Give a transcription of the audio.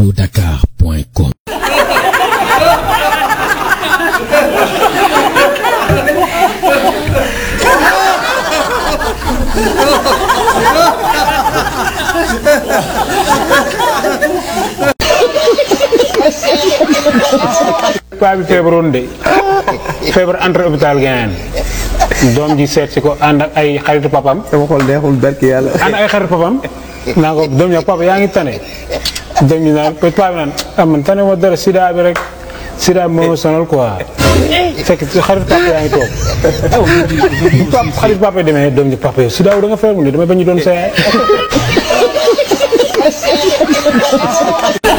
allodakar.com paa bi feebaroon de feebar entre hôpital gain doom ji seet si ko ànd ak ay xaritu papam sama xol neexul barki yàlla. ànd ak ay xaritu papam naa ko doom ji papa yaa ngi tane doom ji naan paa bi naan ah man tane ma dara sida bi rek sida bi moo ma sonal quoi fekk xaritu papa yaa ngi toog pap xaritu papa yi demee doom ji papa yow sida wu da nga feebar mu ne damay bañ ñu doon sa yaay